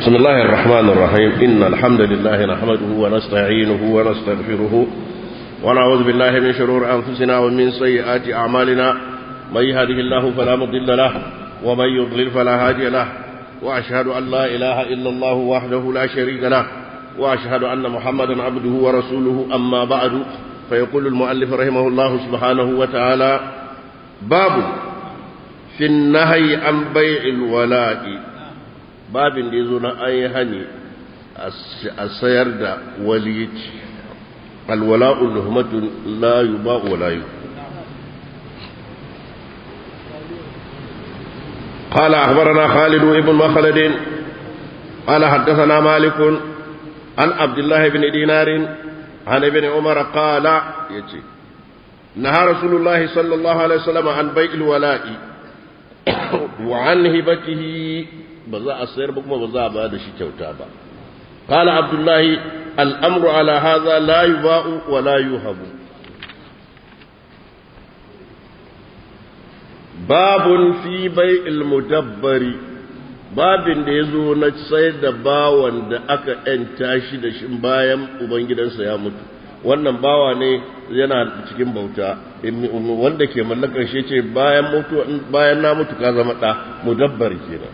بسم الله الرحمن الرحيم إن الحمد لله نحمده ونستعينه ونستغفره ونعوذ بالله من شرور أنفسنا ومن سيئات أعمالنا من يهده الله فلا مضل له ومن يضلل فلا هادي له وأشهد أن لا إله إلا الله وحده لا شريك له وأشهد أن محمدا عبده ورسوله أما بعد فيقول المؤلف رحمه الله سبحانه وتعالى باب في النهي عن بيع الولاء babin da ya zo na an yi hani a sayar da walici alwala'ul luhmatun la yuba wa la yu قال أخبرنا خالد بن مخلد قال حدثنا مالك عن عبد الله بن دينار عن ابن عمر قال يجي نهى رسول الله صلى الله عليه وسلم عن بيع الولاء وعن هبته ba za a sayar ba kuma ba za a ba da shi kyauta ba qala abdullahi al'amru ala hadha la yuba'u wa la yuhabu babun fi bai'il mudabbari babin da yazo na sayar da bawan da aka yanta shi da shi bayan ubangidansa ya mutu wannan bawa ne yana cikin bauta wanda ke mallakar shi ce bayan mutu bayan na mutu ka zama da mudabbari kenan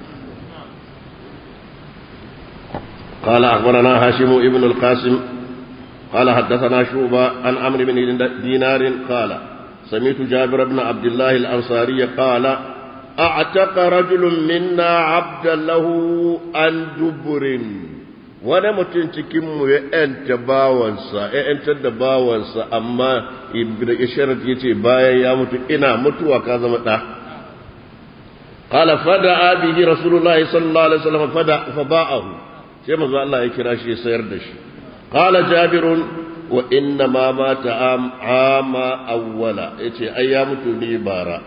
قال أخبرنا هاشم ابن القاسم قال حدثنا شوبة عن عمرو بن دينار قال سمعت جابر بن عبد الله الأنصاري قال أعتق رجل منا عبدا له عن دبر wani mutum cikinmu ya ‘yanta bawansa, ya ‘yantar da bawansa, amma Isharat ya ce bayan ya mutu ina mutuwa ka zama ɗa. Kala fada abihi Rasulullahi sallallahu Alaihi wasallam fada fa ba'ahu. sai manzo Allah ya kira shi ya sayar da shi qala jabirun wa inna ma mata ama awwala yace ai ya mutu ne bara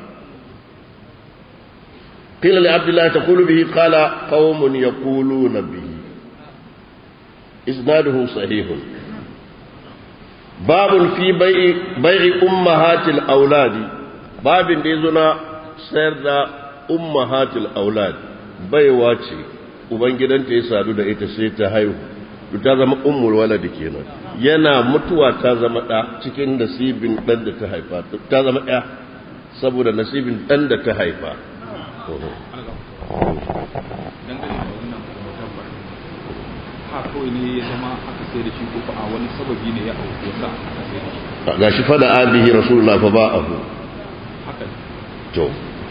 qila li abdullah taqulu bihi qala qaumun yaquluna bihi isnaduhu sahihun babun fi bai'i bai'i ummahatil auladi babin da yazo na sayar da ummahatil aulad baiwa ce ubangidanta ya sadu da ita sai ta haihu ta zama ummul waladi kenan yana mutuwa ta zama ɗa cikin nasibin ɗan da ta haifa ta zama ɗaya saboda nasibin ɗan da ta haifa kawai ne ya zama aka sai da shi ko a wani sababi ne ya auku ya sa aka sai da shi ga shi fada abihi rasulullah fa ba'ahu haka to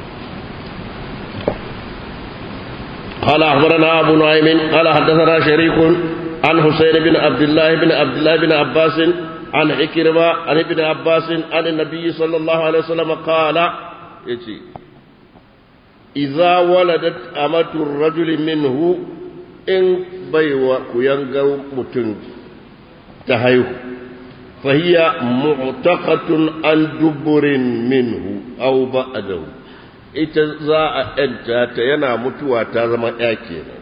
قال أخبرنا أبو نعيم قال حدثنا شريك عن حسين بن عبد الله بن عبد الله بن عباس عن عكرمة عن ابن عباس عن النبي صلى الله عليه وسلم قال يتي إذا ولدت أمة الرجل منه إن بيوى كينغو متن تهيو فهي معتقة عن دبر منه أو بعده ita za a ‘yanta ta yana mutuwa ta zama ‘ya kenan.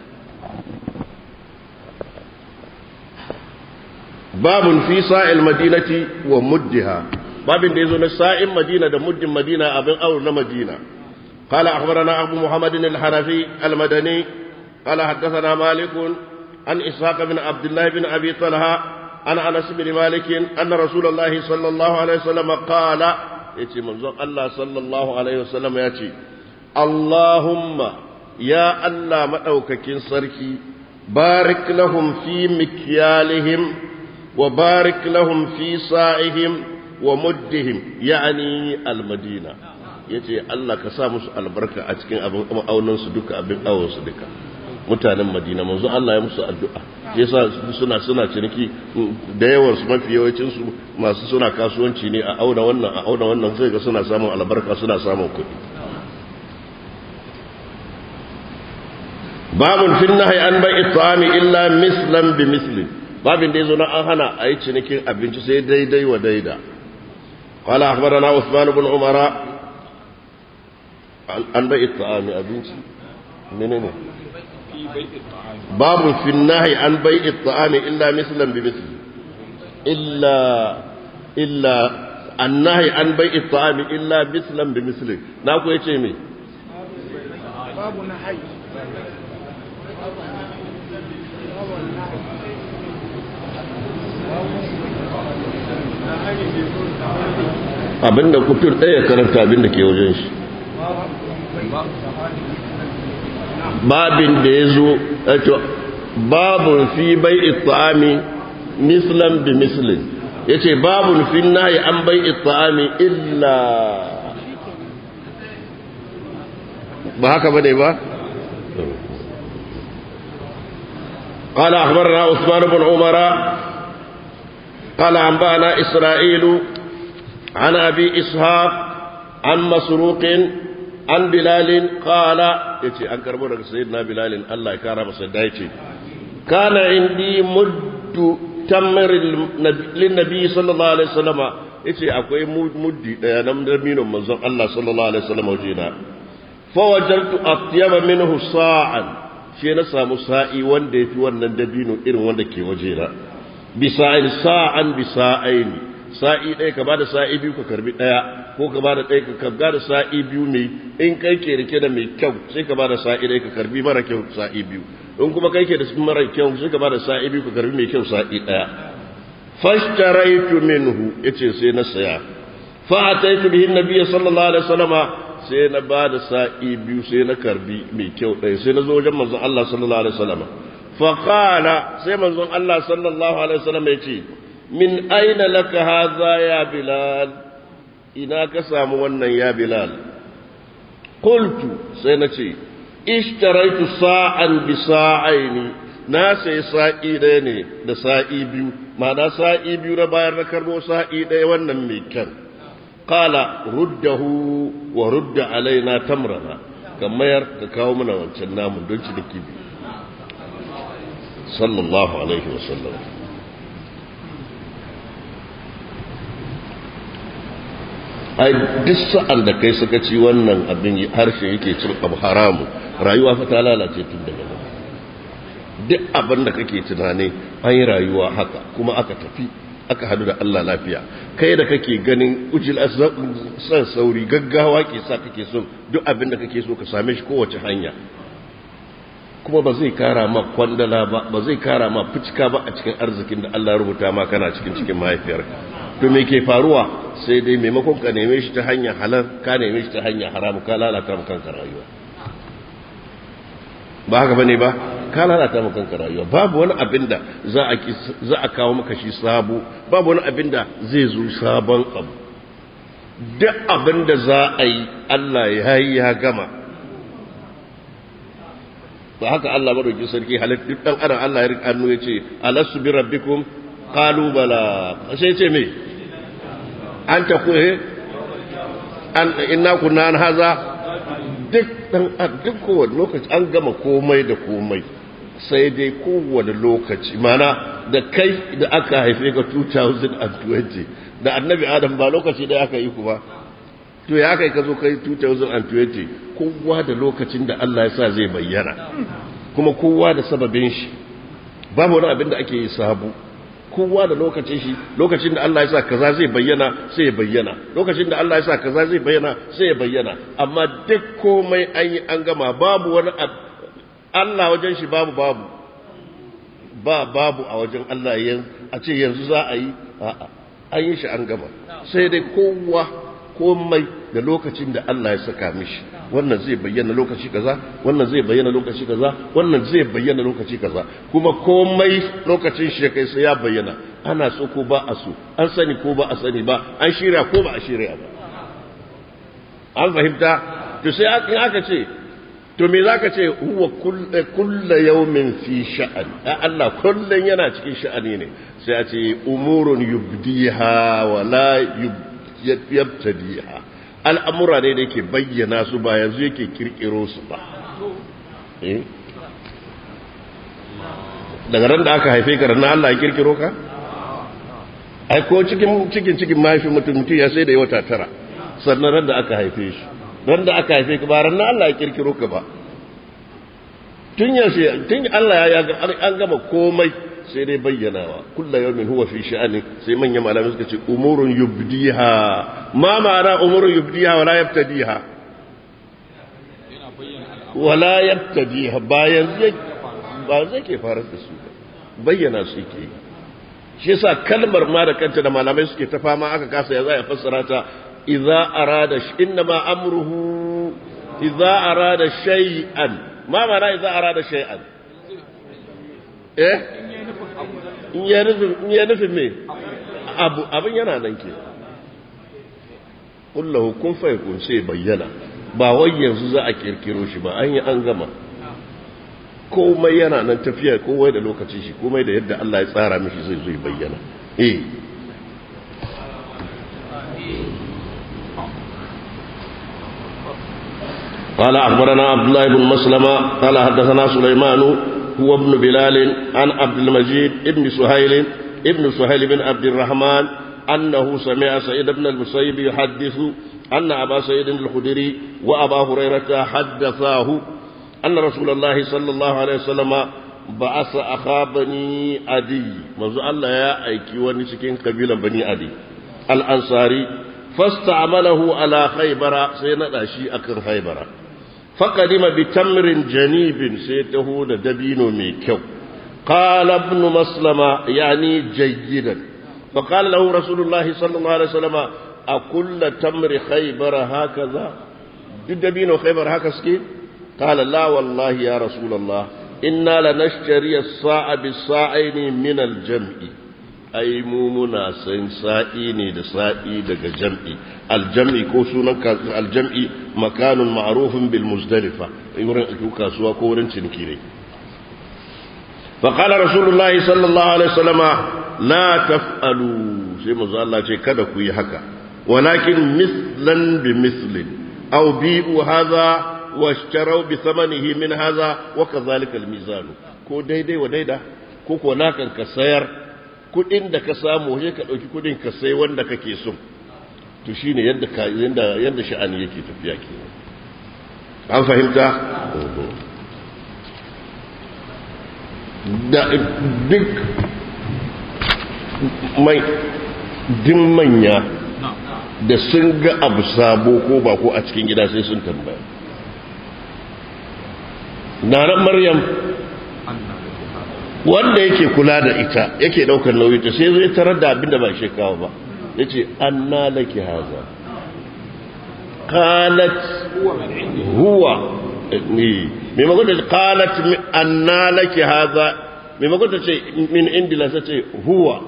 Babun fi sa'il madinati wa muddiha, babin da ya zo na sa'in madina da muddin madina abin aur na madina. Kala akhbarana Abu Muhammadin al-Hanafi al-Madani, kala haddasana Malikun, an Ishaq bin Abdullahi bin Abi Talha, an Anas bin Malikin, anna Rasulullahi sallallahu alaihi wasallam qala ya ce manzon Allah sallallahu Alaihi wasallam ya ce, Allahumma ya Allah maɗaukakin sarki, barik lahum fi mikyalihim wa barik lahum fi sa'ihim wa muddihim ya'ani almadina ya ce Allah ka sa musu albarka a cikin abin ma'aunansu duka abin awonsu duka mutanen madina manzo Allah ya musu addu'a yasa suna suna ciniki da yawan su mafi yawancin su masu suna kasuwanci ne a auna wannan a auna wannan sai ga suna samun albarka suna samun kuɗi babun fin nahyi an bai it'ami illa mislan bi mislin babin da yazo na an hana a yi cinikin abinci sai daidai wa daida qala akhbarana usman ibn umara an bai it'ami abinci menene باب في النهي عن بيع الطعام إلا مثلا بمثل إلا إلا النهي عن بيع الطعام إلا مثلا بمثل ناكو يتي مي babu na hai abinda kutur ɗaya karanta abinda ke wajen shi babin da ya zo babun fi bai ita'ami mislan bi mislin ya ce babun fi nahi an bai ita'ami illa ba haka ba ne ba? قال أخبرنا عثمان بن عمر قال أنبأنا إسرائيل عن أبي إسحاق عن مسروق عن بلال قال يتي أنكر مرة سيدنا بلال الله يكرم سيدايتي كان عندي مد تمر للنبي صلى الله عليه وسلم yace akwai muddi daya nan da minin manzon Allah sallallahu alaihi wasallam wajena fa wajaltu atyaba minhu sa'an shi na samu sa'i wanda yafi wannan dabino irin wanda ke wajena bi sa'in sa'an bi sa'ain sa'i ɗaya ka bada sa'i biyu ka karbi ɗaya ko ka bada ɗaya ka kabga da sa'i biyu mai in kai ke rike da mai kyau sai ka bada sa'i ɗaya ka karbi mara kyau sa'i biyu in kuma kai ke da mara kyau sai ka bada sa'i biyu ka karbi mai kyau sa'i ɗaya fashtaraitu minhu yace sai na saya fa ataitu bihi nabiyyi sallallahu alaihi wasallama sai na bada sa'i biyu sai na karbi mai kyau ɗaya sai na zo wajen manzon Allah sallallahu alaihi wasallama fa qala sai manzon Allah sallallahu alaihi wasallama yace min aina laka hadha ya bilal ina ka samu wannan ya bilal qultu sai na ce ishtaraitu sa'an bi sa'aini na sai sa'i ɗaya ne da sa'i biyu ma'ana sa'i biyu na bayar na karbo sa'i ɗaya wannan mai kyan qala ruddahu wa rudda alaina tamrana ka mayar ka kawo mana wancan namun don ci da kibi sallallahu alaihi wasallam ai duk sa'an da kai suka ci wannan abin harshe yake cin abu haramu rayuwa fa ta lalace tun daga nan duk abin da kake tunani an yi rayuwa haka kuma aka tafi aka hadu da Allah lafiya kai da kake ganin ujil san sauri gaggawa ke sa kake so duk abin da kake so ka same shi kowace hanya kuma ba zai kara ma kwandala ba ba zai kara ma fucika ba a cikin arzikin da Allah ya rubuta ma kana cikin cikin mahaifiyarka to me ke faruwa sai dai maimakon ka neme shi ta hanyar halal ka neme shi ta hanyar haramu ka lalata mu kanka rayuwa ba haka bane ba ka lalata mu kanka rayuwa babu wani abin da za a za a kawo maka shi sabo babu wani abin da zai zo sabon abu duk abin da za a yi Allah ya yi ya gama ba haka Allah madauki sarki halittu duk dan adam Allah ya rika hannu ya ce alastu bi rabbikum qalu bala sai ce me an ta ku an inna kunna an haza duk dan duk kowane lokaci an gama komai da komai sai dai kowane lokaci mana da kai da aka haife ka 2020 da annabi adam ba lokaci da aka yi ku ba to ya kai ka zo kai 2020 kowa da lokacin da Allah ya sa zai bayyana kuma kowa da sababin shi babu wani abin da ake yi sabu kowa da lokacin shi lokacin da Allah ya sa kaza zai bayyana sai ya bayyana lokacin da Allah ya sa kaza zai bayyana sai ya bayyana amma duk komai an yi an gama babu wani Allah wajen shi babu babu ba babu a wajen Allah a ce yanzu za a yi a'a an yi shi an gama sai dai kowa komai da lokacin da Allah ya saka mishi wannan zai bayyana lokaci kaza wannan zai bayyana lokaci kaza wannan zai bayyana lokaci kaza kuma komai lokacin shi kai sai ya bayyana ana so ko ba a so an sani ko ba a sani ba an shirya ko ba a shirya ba an fahimta to sai in aka ce to me zaka ce huwa kullu yawmin fi sha'an Allah kullun yana cikin sha'ani ne sai a ce umurun yubdiha wa la yabtadiha al'amura ne da yake bayyana su ba yanzu yake kirkiro su ba daga ran da aka haife ka ranar Allah ya kirkiro ka ai ko cikin cikin cikin mahaifi mutum mutum ya sai da wata tara sannan ran da aka haife shi ran da aka haife ka ba ranar Allah ya kirkiro ka ba tun yaushe tun Allah ya an gama komai sai dai bayyanawa kullu yawmin huwa fi sha'ani sai manyan malamai suka ce umurun yubdiha ma ma'ana umurun yubdiha wala yabtadiha wala yabtadiha bayan zai ba zai ke farar da su bayyana su yake shi yasa kalmar ma da kanta da malamai suke ta fama aka kasa ya za a fassara ta idza arada inna ma amruhu idza arada shay'an ma ma'ana idza arada shay'an eh in ya nufin in ya nufin me abu abin yana nan ke kullahu kun fa yakun sai bayyana ba wai yanzu za a kirkiro shi ba an yi an gama komai yana nan tafiya komai da lokacin shi komai da yadda Allah ya tsara mishi zai zai bayyana eh قال أخبرنا عبد الله بن مسلمة قال حدثنا سليمان هو ابن بلال عن عبد المجيد ابن سهيل ابن سهيل بن عبد الرحمن أنه سمع سيد بن المسيب يحدث أن أبا سيد الخدري وأبا هريرة حدثاه أن رسول الله صلى الله عليه وسلم بعث أخا بني أدي منذ الله يا أيكي ونسكين قبيلة بني أدي الأنصاري فاستعمله على خيبر سينا شيء أكن خيبر فقدم بتمر جنيب سيته دبين ميكو قال ابن مسلمة يعني جيدا فقال له رسول الله صلى الله عليه وسلم أكل تمر خيبر هكذا دبين خيبر هكذا سكين قال لا والله يا رسول الله إنا لنشتري الصاع بالصاعين من الجمع أي مومنا سين سائيني دسائي دق جمع الجمع كوسونا الجمع مكان معروف بالمزدلفة يورن أكوكا سوا كورن تنكيري فقال رسول الله صلى الله عليه وسلم لا تفعلوا سيما الله كذا كوي هكا ولكن مثلا بمثل أو بيئوا هذا واشتروا بثمنه من هذا وكذلك الميزان ko daidai wa daida ko ko nakan ka sayar kudin da ka samu sai ka dauki kudin ka sai wanda kake so to shine yadda ka yanda yanda sha'ani yake tafiya ke an fahimta da duk mai din manya da sun ga abu sabo ko ba ko a cikin gida sai sun tambaya nanan maryam wanda yake kula da ita yake daukar nauyi ta sai zai tarar da abin da ba shi kawo ba yace anna laki haza qalat huwa ni me magana qalat anna laki haza me magana ce min indila sace huwa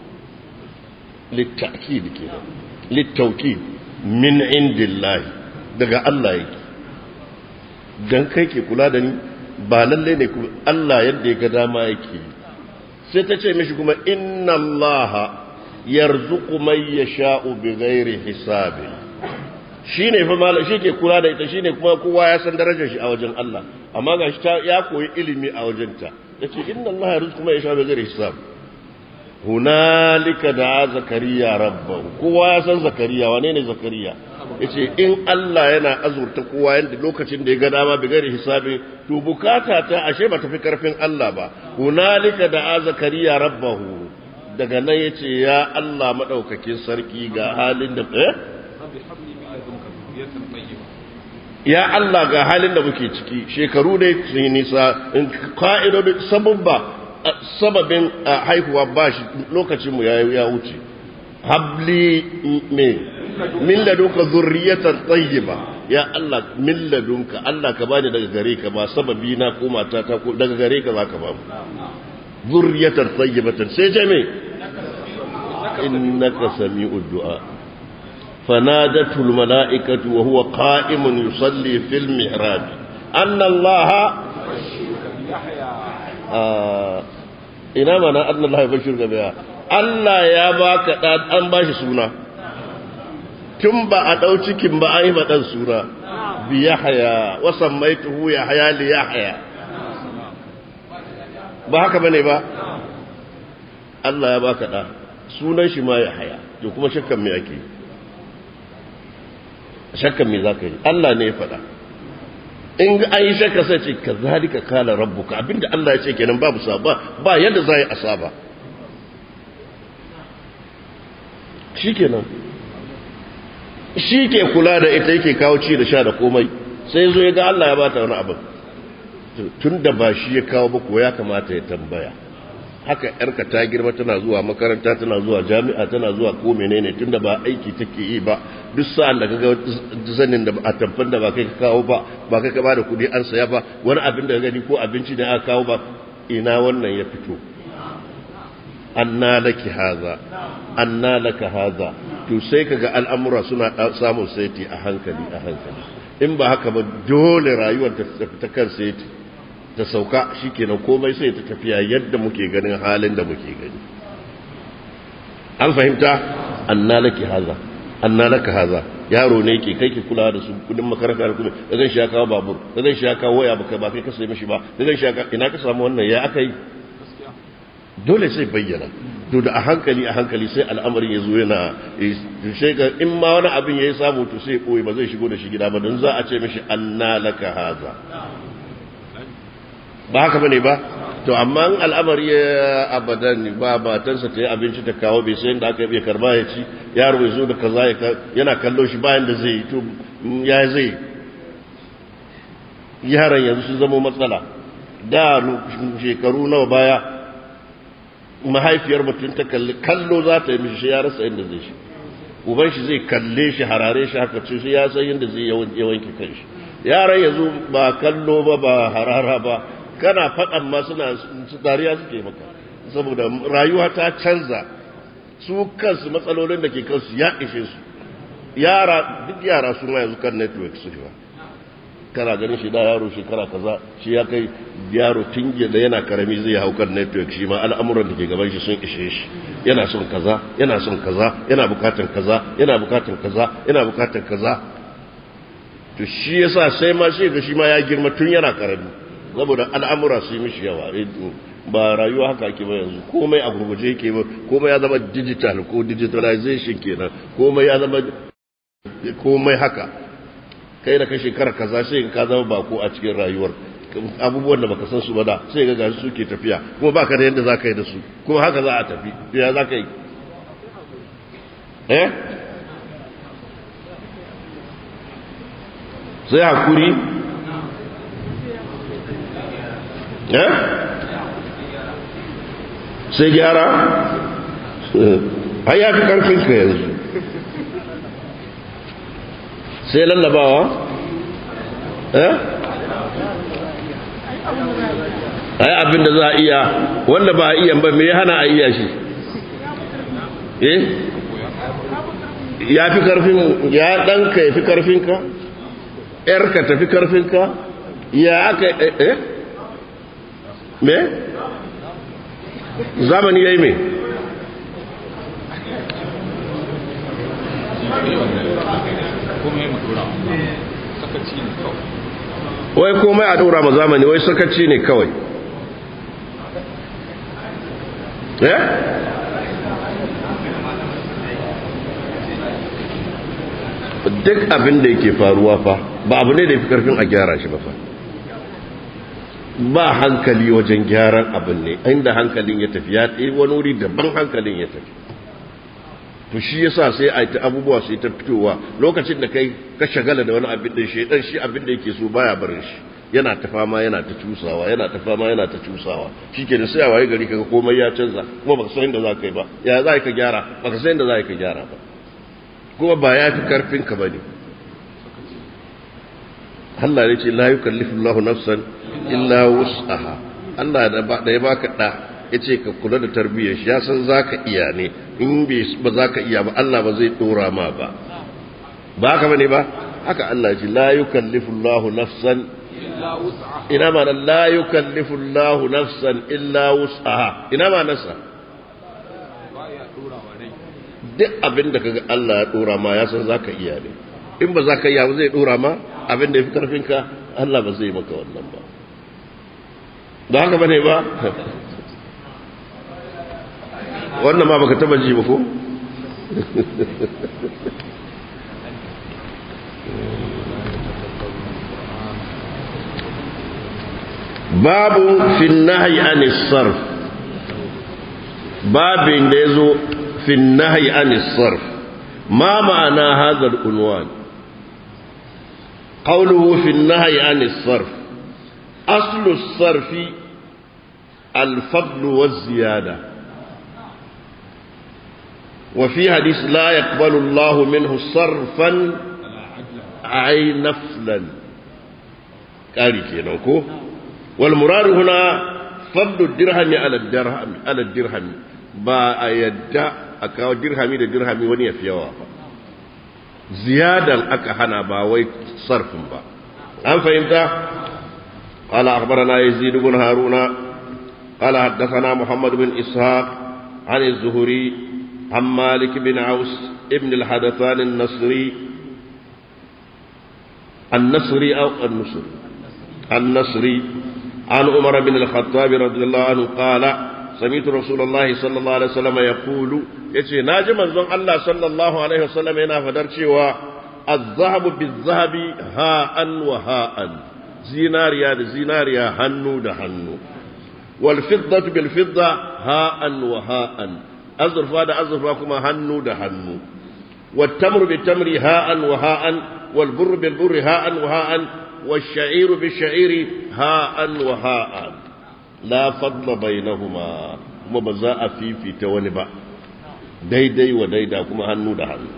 litakid kenan littauki min indillahi daga Allah yake dan kai ke kula da ni ba lalle ne kuma Allah yadda ya ga dama yake sai ta ce mishi kuma inna Allah yarzuqu man yasha'u bighairi hisabi shine fa mallam ke kula da ita shine kuma kowa ya san darajar shi a wajen Allah amma gashi ta ya koyi ilimi a wajenta yace inna Allah yarzuqu man yasha'u bighairi hisabi hunalika da zakariya rabbahu kowa ya san zakariya wane ne zakariya yace in Allah yana azurta kowa yanda lokacin da ya ga dama bi gari hisabi to bukata ta ashe ba tafi karfin Allah ba hunalika da zakariya rabbahu daga nan yace ya Allah madaukakin sarki ga halin da eh ya Allah ga halin da muke ciki shekaru dai sun yi nisa in ka'idodi sababba sababin haihuwa ba shi lokacinmu ya wuce habli me min ladunka zurriyatan tayyiba ya Allah min ladunka Allah ka bani daga gare ka ba sababi na ko mata ta ko daga gare ka zaka ba mu zurriyatan tayyibatan sai ce me innaka sami'ud du'a فنادته الملائكة وهو قائم يصلي في المحراب أن الله ina mana Allah ya bashir gaba Allah ya baka dan an bashi suna tun ba a dau cikin ba ai madan suna bi yahya wa sammaituhu yahya li yahya ba haka bane ba Allah ya baka da sunan shi ma yahya to kuma shakkan me ake shakkan me zaka yi Allah ne ya faɗa in an yi shakka sai ce ka zalika kala rabbuka abinda Allah ya ce kenan babu saba ba yadda za yi asaba shi kenan shi ke kula da ita yake kawo ci da sha da komai sai zo ya ga Allah ya bata wani abin tun da ba shi ya kawo ba ko ya kamata ya tambaya haka yarka ta girma tana zuwa makaranta tana zuwa jami'a tana zuwa ko menene tunda ba aiki take yi ba duk sa'an da kaga zanin da a tamfan da ba kai ka kawo ba ba kai ka bada kuɗi an saya ba wani abin da gani ko abinci da aka kawo ba ina wannan ya fito anna laki haza anna laka haza to sai kaga al'amura suna samun saiti a hankali a hankali in ba haka ba dole rayuwar ta tafi ta kan saiti ta sauka shikenan komai sai ta tafiya yadda muke ganin halin da muke gani an fahimta anna laki haza anna laka haza yaro ne ke kai ke kula da su kudin makaranta da kudin da zan shi ya kawo babur da zan shi ya kawo waya baka ba kai ka sai mishi ba da zan shi ya ina ka samu wannan ya aka yi dole sai bayyana to da a hankali a hankali sai al'amarin ya zo yana sai ga in ma wani abin ya yi samu to sai koyi ba zai shigo da shi gida ba don za a ce mishi anna laka haza ba haka bane ba to amma in al'amari ya abadan ba matansa ta yi abinci ta kawo bai sai da aka yi karba ya ci yaro ya zo da kaza yana kallo shi bayan da zai yi to ya zai yaran yanzu sun zama matsala da shekaru nawa baya mahaifiyar mutum ta kalli kallo za ta yi mishi shi ya rasa inda zai shi uban shi zai kalle shi harare shi haka ce shi ya san yadda zai yawanke kan shi yaran yanzu ba kallo ba ba harara ba kana faɗan ma suna dariya suke maka saboda rayuwa ta canza su kansu matsalolin da ke kansu ya ishe su yara duk yara su ma yanzu kan network su ba kana ganin shi da yaro shekara kaza shi ya kai yaro tinge da yana karami zai hau kan network shi ma al'amuran da ke gaban shi sun ishe shi yana son kaza yana son kaza yana bukatan kaza yana bukatan kaza yana bukatan kaza to shi yasa sai ma shi ga shi ma ya girma tun yana karami saboda al'amura su yi mishi yawa ba rayuwa haka ake ba yanzu komai a gurguje yake ba komai ya zama digital ko digitalization kenan komai ya zama komai haka kai da ka shekara kaza sai ka zama bako a cikin rayuwar abubuwan da baka san su ba da sai ga gashi suke tafiya kuma baka da yadda zaka yi da su kuma haka za a tafi ya zaka yi eh sai hakuri eh sai gyara ai ya fi karfin ka yanzu sai lallabawa eh ai abin da za a iya wanda ba a iya ba me hana a iya shi eh ya fi karfin ya ɗanka ya fi karfinka ‘yarka ta fi karfinka ya aka eh me zamani ya yi me wai komai a ɗora ma zamani wai sakaci ne kawai eh duk abin da yake faruwa fa ba abu ne da ya fi karfin a gyara shi ba fa ba hankali wajen gyaran abin ne inda hankalin ya tafi ya ɗaya wani wuri daban hankalin ya tafi to shi yasa sai a ta abubuwa sai ta fitowa lokacin da kai ka shagala da wani abin da shi dan shi abin da yake so baya barin shi yana ta fama yana ta cusawa yana ta fama yana ta cusawa shike da sai a waye gari kaga komai ya canza kuma baka san inda za ka yi ba ya za ka gyara baka san inda za ka gyara ba kuma ba ya fi karfin ka bane Allah ya ce la yukallifu Allahu nafsan illa wus'aha Allah da ya baka da ya ce ka kula da tarbiyyar shi ya san za ka iya ne in ba za ka iya ba Allah ba zai ɗora ma ba ba haka bane ba haka Allah ce la yukallifu Allahu nafsan ina ma la yukallifu Allahu nafsan illa wus'aha ina ma nasa duk abin da kaga Allah ya ɗora ma ya san za ka iya ne in ba za ka iya ba zai ɗora ma abin da ya fi karfinka Allah ba zai maka wannan ba ba haka bane ba wannan ma baka taba ji ba ko babu fi nahyi anis sarf babin da yazo fi nahyi anis sarf ma ma'ana hadha al-unwan qawluhu fi nahyi anis sarf aslu as-sarfi الفضل والزيادة وفي حديث لا يقبل الله منه صرفا أي نفلا قال كينوكو والمراد هنا فضل الدرهم على الدرهم على الدرهم با يدع أكاو درهمي لدرهمي وني في يوافا زيادة أكهنا با وي صرف با أم فهمت قال أخبرنا يزيد بن هارون قال حدثنا محمد بن إسحاق عن الزهري عن مالك بن عوس ابن الحدثان النصري النصري أو النصري النصري عن عمر بن الخطاب رضي الله عنه قال سمعت رسول الله صلى الله عليه وسلم يقول يتي ناجي منزون الله صلى الله عليه وسلم هنا فدر cewa الذهب بالذهب هاء وهاء زيناريا زيناريا هنو ده هنو والفضة بالفضة هاء وهاء أزرفا ده أزرفا كما هنو ده هنو والتمر بالتمر هاء وهاء والبر بالبر هاء وهاء والشعير بالشعير هاء وهاء لا فضل بينهما kuma ba za a fifita wani ba daidai wa daida kuma hannu da hannu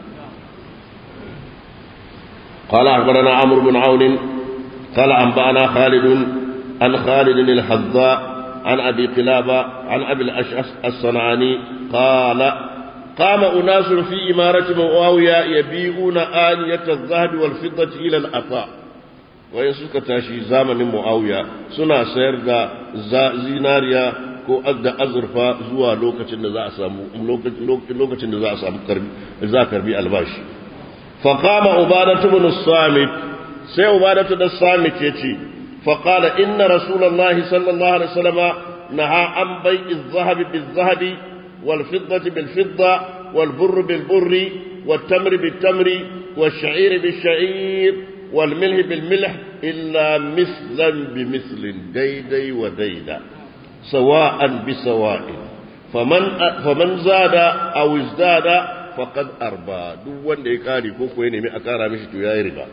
قال أخبرنا عمرو بن عون قال أنبأنا خالد عن خالد الحذاء عن أبي قلابة عن أبي الأشعث الصنعاني قال قام أناس في إمارة معاوية يبيعون آنية الذهب والفضة إلى الأطاء wayan suka tashi zamanin mu'awiya suna sayar da zinariya ko da azurfa zuwa lokacin da za a samu lokacin da za a samu karbi za karbi albashi fa qama ubadatu ibn samit sai ubadatu da samit yace fa qala inna rasulullahi sallallahu alaihi wasallam naha an bai'i adh-dhahabi bil-dhahabi wal-fiddati bil-fidda wal-burri bil-burri wat-tamri bit-tamri wash-sha'iri bish-sha'ir والملح بالملح إلا مثلا بمثل ديدي وديدا سواء بسواء فمن فمن زاد أو ازداد فقد أربى دو wanda ya kare ko ko ya nemi a kara mishi to yayi riba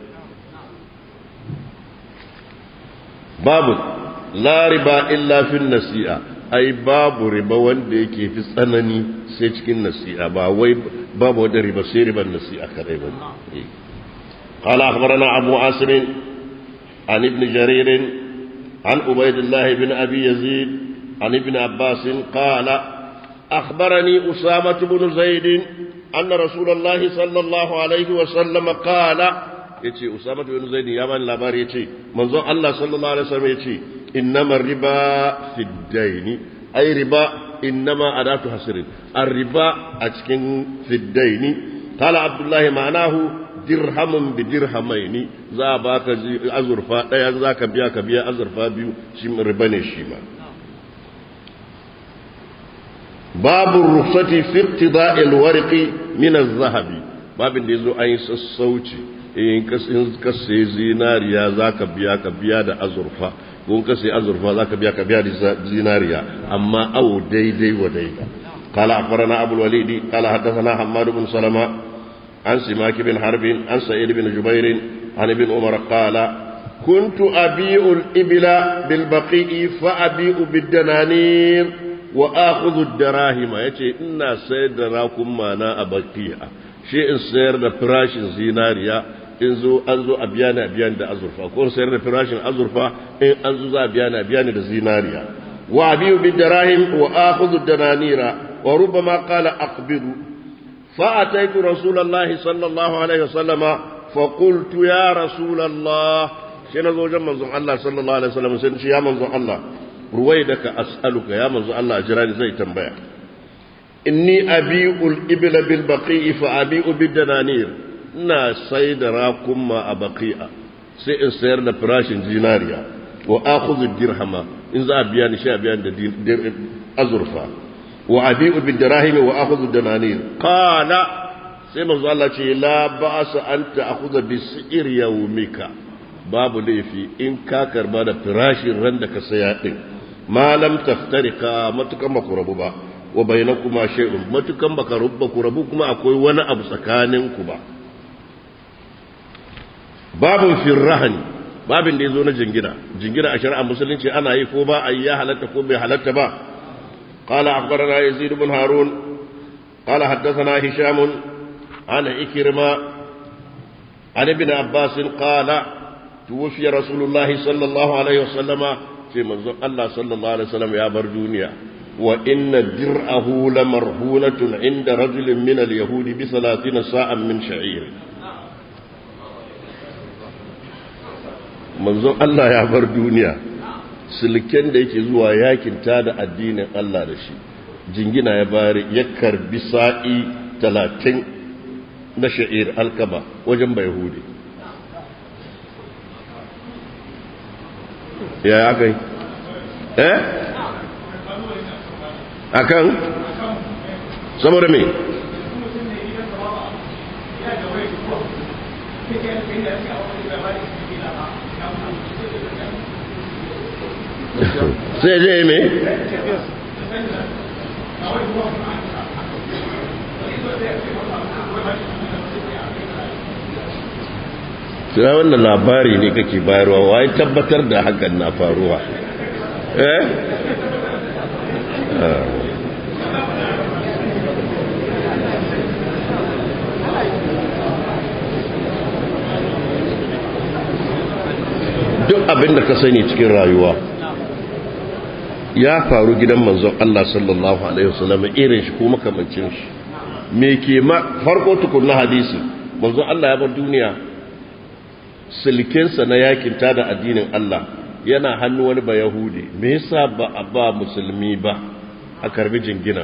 babu la riba illa fi nasi'a ai babu riba wanda yake fi tsanani sai cikin nasi'a ba wai babu wanda riba sai riban nasi'a kadai ba قال أخبرنا أبو عاصم عن ابن جرير عن عبيد الله بن أبي يزيد عن ابن عباس قال أخبرني أسامة بن زيد أن رسول الله صلى الله عليه وسلم قال يتي أسامة بن زيد يا من لابار يتي منظر الله صلى الله عليه وسلم يتي إنما الربا في الدين أي ربا إنما أداة حسر الربا أتكن في الدين قال عبد الله معناه dirhamun bi dirhamaini za a baka azurfa ɗaya za ka biya ka biya azurfa biyu shi riba ne shi ma babu rufsati fi iqtida'il warqi min az-zahabi babin da yazo an yi sassauci in ka sai zinariya za ka biya ka biya da azurfa ko ka sai azurfa za ka biya ka biya da zinariya amma awo daidai wa daida قال أخبرنا أبو الوليد قال حدثنا حماد بن سلمة عن سماك بن حرب عن سعيد بن جبير عن ابن عمر قال كنت أبيع الإبل بالبقيء فأبيع بالدنانير وآخذ الدراهم يتي إنا سيد راكم ما نا أبقيها شيء سير da farashin zinariya in zo an zo a biya ni a biya ni da azurfa ko sayar da farashin azurfa in an zo za a biya ni a biya ni da zinariya wa abiyu bid darahim wa akhudhu dananira wa rubbama qala aqbidu فأتيت رسول الله صلى الله عليه وسلم فقلت يا رسول الله شنو زوجا منزون الله صلى الله عليه وسلم سنشي يا منزون الله رويدك أسألك يا منزون الله جراني زي تنبيع إني أبيع الإبل بالبقيء فأبيع بالدنانير نا سيد راكم ما أبقيء سيئن سير لفراش زيناريا وآخذ الدرهم إن ذا أبيان شيء أبيان أزرفا وأبيع بالدراهم وأخذ الدنانير قال سيما الله ce la ba'sa an ta'khudha bi si'r yawmika babu laifi in ka karba da firashin ran da ka saya din ma lam taftarika matukan ba ku rabu ba wa bainakuma shay'un matukan baka rubba ku rabu kuma akwai wani abu tsakanin ku ba babun firrahani babin da ya zo na jingina jingina a shari'a musulunci ana yi ko ba a yi ya halatta ko bai halatta ba قال أخبرنا يزيد بن هارون قال حدثنا هشام عن إكرمة عن ابن عباس قال توفي رسول الله صلى الله عليه وسلم في منظر الله صلى الله عليه وسلم يا بردونيا وإن درعه لمرهونة عند رجل من اليهود بثلاثين ساعة من شعير منظر الله يا بردونيا silken da yake zuwa yakin ta da addinin Allah da shi jingina ya bari ya karbi sa'i talatin na sha'ir alkaba wajen bai hude ya ya kai eh akan saboda me sai je me Sira wannan labari ne kake bayarwa wai tabbatar da hakan na faruwa eh duk abin da ka sani cikin rayuwa ya faru gidan manzon Allah sallallahu alaihi wasallam irin shi ko makamancin shi me ke ma farko tukunna hadisi manzon Allah ya bar duniya silkensa na yakin ta da addinin Allah yana hannu wani ba Yahudi me yasa ba a ba musulmi ba a karbi jingina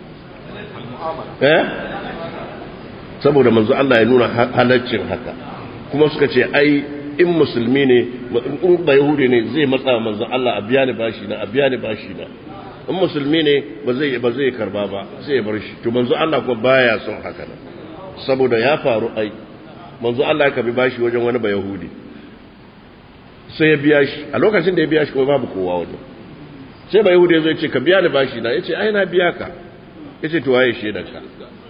eh saboda manzon Allah ya nuna halaccin haka kuma suka ce ai in musulmi ne in ba yahudi ne zai matsa manzo Allah a biya ni bashi na a biya ni bashi na in musulmi ne ba zai ba zai karba ba sai ya bar shi to manzo Allah ko baya son haka nan saboda ya faru ai manzo Allah ya kabi bashi wajen wani ba yahudi sai ya biya shi a lokacin da ya biya shi kuma babu kowa wajen sai ba yahudi zai ce ka biya ni bashi na yace ai na biya ka yace to waye shedanka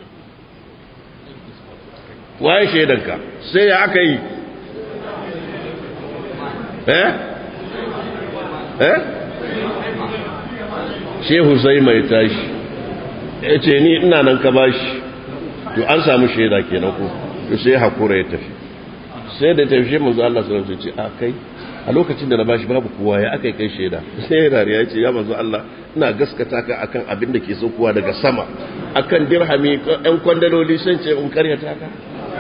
waye shedanka sai ya aka yi eh eh shehu sai mai tashi ya ce ni ina nan ka bashi to an samu shaida kenan ko to sai hakura ya tafi sai da tafi shi manzo Allah sallallahu alaihi wasallam ce a kai a lokacin da na bashi babu kowa ya aka kai shaida sai ya dariya ce ya manzo Allah ina gaskata ka akan abin da ke saukowa daga sama akan dirhami ɗan kwandaloli sun ce in karyata ka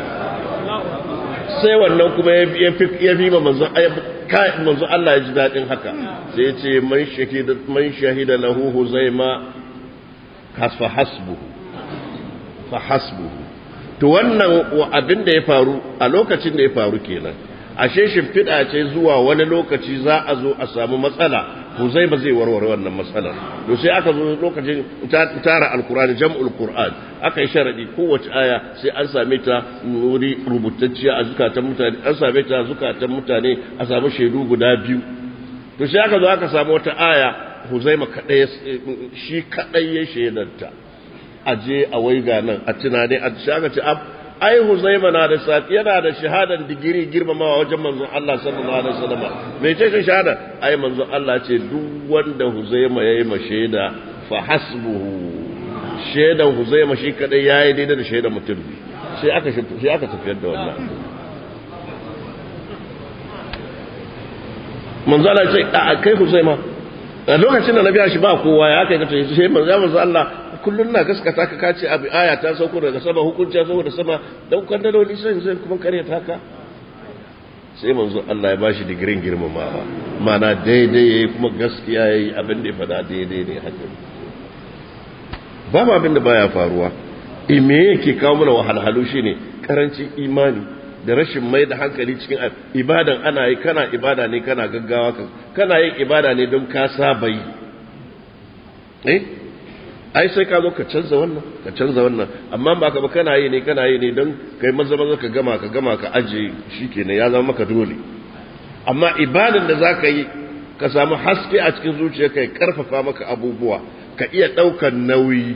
sai wannan kuma ya fi ma manzo manzo Allah ya ji daɗin haka sai ya ce man shahida man shahida lahu huzaima fa hasbuhu fa hasbuhu to wannan abin da ya faru a lokacin da ya faru kenan ashe shimfiɗa ce zuwa wani lokaci za a zo a samu matsala huzai ba zai warware wannan matsalar to sai aka zo lokacin tara alkur'ani jam'ul qur'an aka yi sharadi kowace aya sai an same ta wuri rubutacciya a zukatan mutane an same ta a zukatan mutane a samu shaidu guda biyu to sai aka zo aka samu wata aya huzaima kadai shi kadai ya shaidanta aje a waiga nan a tunani a shaka ce ai Huzaima na da sati yana da shahadar digiri girmamawa wajen manzon Allah sallallahu alaihi wasallam me ce shi shahada ai manzon Allah ce duk wanda Huzaima yayi ma shaida fa hasbuhu shaidan Huzaima shi kadai yayi daidai da shaidan mutum sai aka sai aka tafiyar da wannan manzon Allah ce a kai Huzaima a lokacin da na biya shi ba kowa ya kai kace sai manzon Allah kullum na gaskata ka kace abu aya ta sauko daga sama hukunci ya sauko da sama dan kwandaloli sai sai kuma kare ta ka sai manzo Allah ya bashi digirin girmamawa mana daidai yayi kuma gaskiya yayi abin da ya fada daidai ne haka babu abin da baya faruwa e me yake kawo mana wahalhalu shine karancin imani da rashin mai da hankali cikin ibadan ana yi kana ibada ne kana gaggawa kana yin ibada ne don ka saba yi eh ai sai ka zo ka canza wannan ka canza wannan amma ba ka ba kana yi ne kana yi ne don kai maza maza ka gama ka gama ka aje shikenan ya zama maka dole amma ibadan da za ka yi ka samu haske a cikin zuciya ka karfafa maka abubuwa ka iya ɗaukar nauyi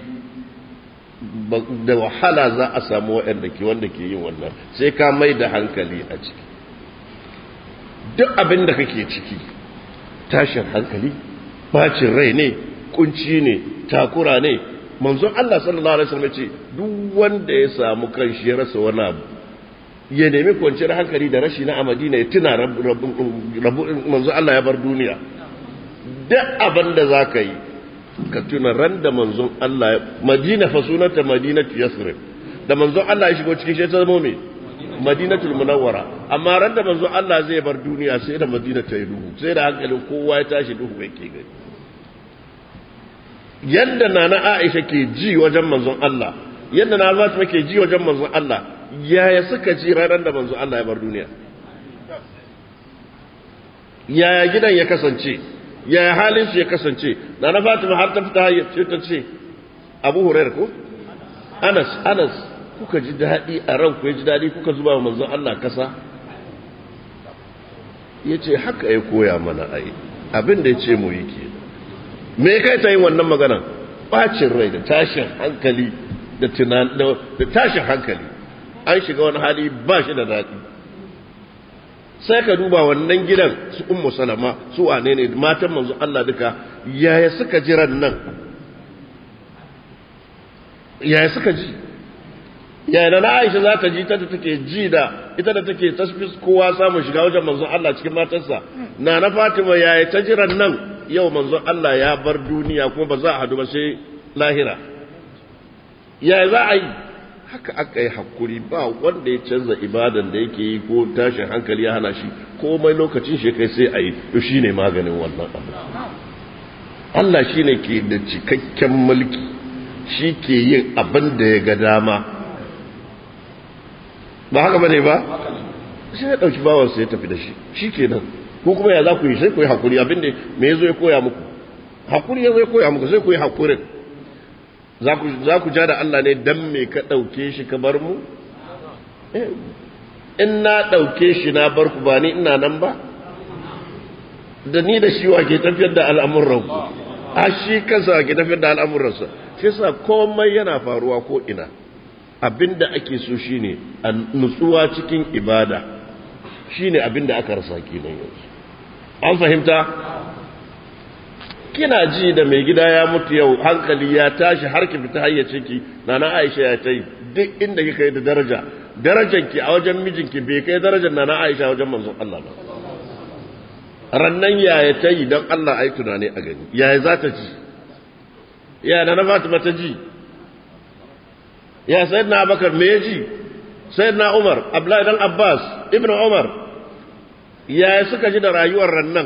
da wahala za a samu waɗanda ke wanda ke yin wannan sai ka mai da hankali a ciki duk abin da kake ciki tashin hankali bacin rai ne kunci ne takura ne manzon Allah sallallahu alaihi wasallam ce duk wanda ya samu kanshi ya rasa wani abu ya nemi kwanciyar hankali da rashi na Madina ya tuna manzon Allah ya bar duniya duk abin da zaka yi ka tuna ran da manzon Allah Madina fa sunanta Madinatu Yasrib da manzon Allah ya shigo cikin shi ta zama me Madinatul Munawwara amma ran da manzon Allah zai bar duniya sai da Madina ta yi duhu sai da hankalin kowa ya tashi duhu yake gani yadda nana Aisha ke ji wajen manzon Allah yadda na Fatima ke ji wajen manzon Allah yaya suka ji ranar da manzon Allah ya bar duniya yaya gidan ya kasance yaya halin su ya kasance nana Fatima har ta fita ce ta ce Abu Hurairah ko Anas Anas kuka ji daɗi a ranku ya ji daɗi kuka zuba wa manzon Allah kasa yace haka ya koya mana ai abin da ya ce mu yi kenan me kai ta yin wannan magana bacin rai da tashin hankali da tunan da tashin hankali an shiga wani hali ba shi da daɗi sai ka duba wannan gidan su ummu salama su wane ne matan manzo Allah duka yaya suka jiran nan yaya suka ji yaya da na Aisha za ta ji ta da take ji da ita da take tasfis kowa samun shiga wajen manzo Allah cikin matarsa na na Fatima yaya ta jiran nan yau manzon Allah ya bar duniya kuma ba za a hadu ba sai lahira ya za a yi haka aka yi hakuri ba wanda ya canza ibadan da yake yi ko tashin hankali ya hana shi komai lokacin shi kai sai a yi to shi ne maganin wannan abu Allah shi ne ke da cikakken mulki shi ke yin abin da ya ga dama ba haka ba ne ba sai ya ɗauki bawansa ya tafi da shi shi ke nan ko kuma ya za ku yi sai ku yi hakuri abinda me ya zo ya koya muku hakuri ya zo ya koya muku sai ku yi hakurin za ku ja da Allah ne dan me ka ɗauke shi ka bar mu in na ɗauke shi na bar ku ba ni ina nan ba da ni da shi wa ke tafiyar da al'amuran ku a shi kansa ke tafiyar da al'amuransa shi sa komai yana faruwa ko ina abinda ake so shine a nutsuwa cikin ibada shine abinda aka rasa kenan yanzu an fahimta kina ji da mai gida ya mutu yau hankali ya tashi har ki fita hayyace ki nana Aisha ya tai duk inda kika yi da daraja darajar ki a wajen mijinki bai kai darajar nana Aisha wajen manzon Allah ba rannan yaya ta yi don Allah ai tunani a gani yaya za ta ji yaya nana Fatima ta ji ya sayyidina Abubakar me ya ji sayyidina Umar Abdullahi dan Abbas Ibn Umar yaya suka ji da rayuwar rannan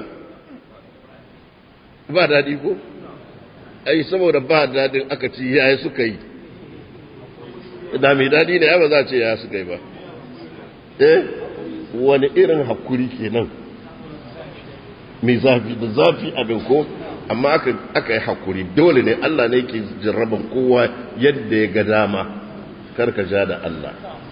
ba daɗi ko ai saboda ba daɗin aka ci yaya suka yi da mai daɗi ne ya ba za a ce yaya suka yi ba eh wani irin hakuri kenan mai zafi da zafi abin ko amma aka yi hakuri dole ne Allah ne ke jarraban kowa yadda ya ga dama karka ja da Allah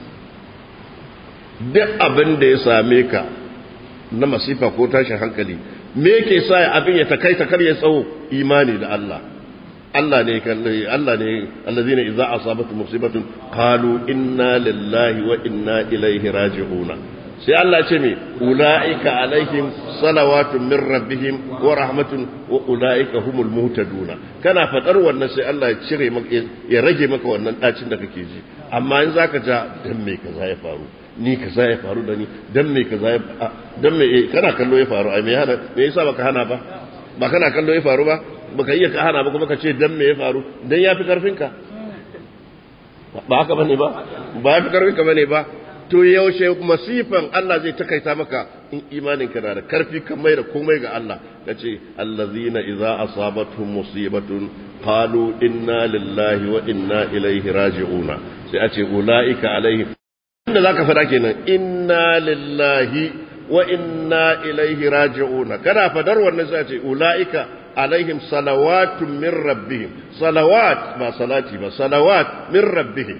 duk abin da ya same ka na masifa ko tashin hankali me yake sa abin ya takaita kar ya tsawo imani da Allah Allah ne kalle Allah ne allazina idza asabatu musibatun qalu inna lillahi wa inna ilaihi raji'un sai Allah ce me ulaika alaihim salawatun min rabbihim wa rahmatun wa ulaika humul muhtadun kana fadar wannan sai Allah ya cire maka ya rage maka wannan dacin da kake ji amma in zaka ja dan me kaza ya faru ni kaza ya faru da ni dan me kaza ya dan me kana kallo ya faru ai me hana me yasa baka hana ba ba kana kallo ya faru ba baka iya ka hana ba kuma ka ce dan me ya faru dan yafi karfin ka ba haka bane ba ba yafi karfin ka bane ba to yaushe masifan Allah zai takaita maka in imanin ka na da karfi kan mai da komai ga Allah kace allazina idza asabatuhum musibatun qalu inna lillahi wa inna ilaihi raji'una sai a ce ulaika alaihim inda za ka fada kenan inna lillahi wa inna ilaihi raji'una kana fadar wannan sai ce ulaika alaihim salawatun min rabbihim salawat ba salati ba salawat min rabbihim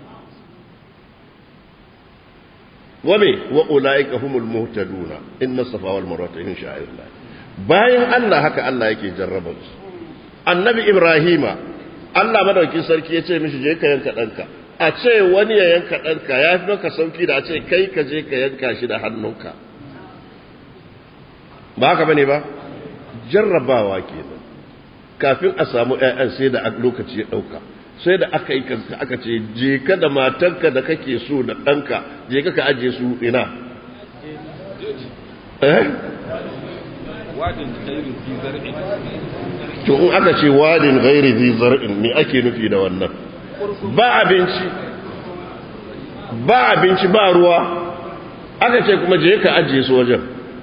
wa me wa ulaika humul muhtaduna inna safa wal marwa min sha'irillah bayan Allah haka Allah yake jarraba su annabi ibrahima Allah madaukin sarki ya ce mishi je ka yanka danka a ce wani ya yanka ɗanka ya fi maka sauki da a ce kai ka je ka yanka shi da hannunka ba haka bane ba jarrabawa kenan kafin a samu ƴaƴan sai da lokaci ya ɗauka sai da aka yi aka ce je ka da matanka da kake so da ɗanka je ka ka aje su ina eh wadin khairu fi zar'in to in aka ce wadin ghairi zi zar'in me ake nufi da wannan ba abinci ba abinci ba ruwa aka ce kuma je ka ajiye su wajen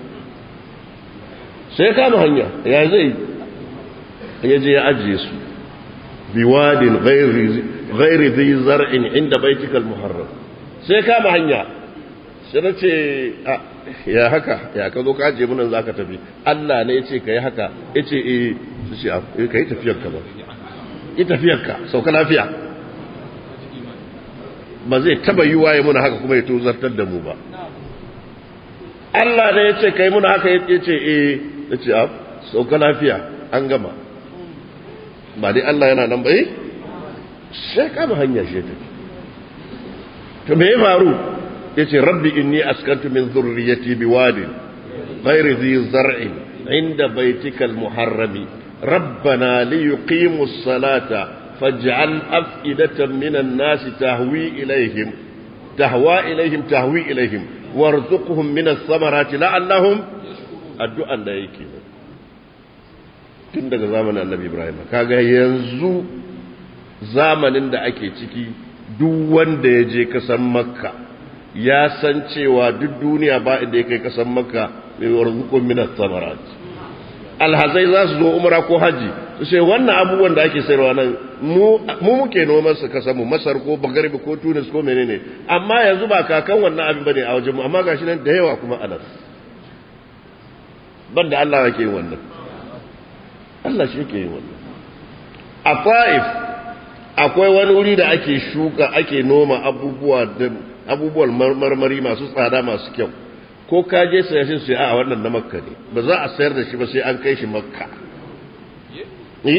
sai kama hanya ya zai ya je ya ajiye su biwadin ghairi zi zar'in inda baitikal muharram sai kama hanya sai na ce ya haka ya ka zo ka ajiye munan za ka tafi Allah ne ya ce ka yi haka ya ce eh su ce ka yi tafiyarka ba yi tafiyarka sauka lafiya ba zai taba yi waye muna haka kuma ya tozartar da mu ba Allah ne ya ce ka yi muna haka ya ce eh ya ce ab sauka lafiya an gama ba dai Allah yana nan ba eh sai kama hanya shi tafi to me ya faru yace rabbi inni askantu min dhurriyyati biwadin ghairi dhi zar'in inda baitikal muharrami rabbana liyuqimu as-salata faj'al af'idatan minan nasi tahwi ilayhim tahwa ilayhim tahwi ilayhim warzuqhum min ath-thamarati la'allahum addu'an da yake tun daga zamanin annabi ibrahim kaga yanzu zamanin da ake ciki duk wanda ya je kasan makka ya san cewa duk duniya ba inda ya kai kasan makka mai warzukun minas samarat alhazai za su zo umra ko haji su ce wannan abubuwan da ake sayarwa nan mu muke noman su kasan mu masar ko bagarbi ko tunis ko menene amma yanzu ba kakan wannan abin bane a wajen mu amma gashi nan da yawa kuma anan banda Allah yake yin wannan Allah shi yake yin wannan a Taif akwai wani wuri da ake shuka ake noma abubuwa da abubuwan marmari masu tsada masu kyau ko ka je saya shi sai a wannan na makka ne ba za a sayar da shi ba sai an kai shi makka eh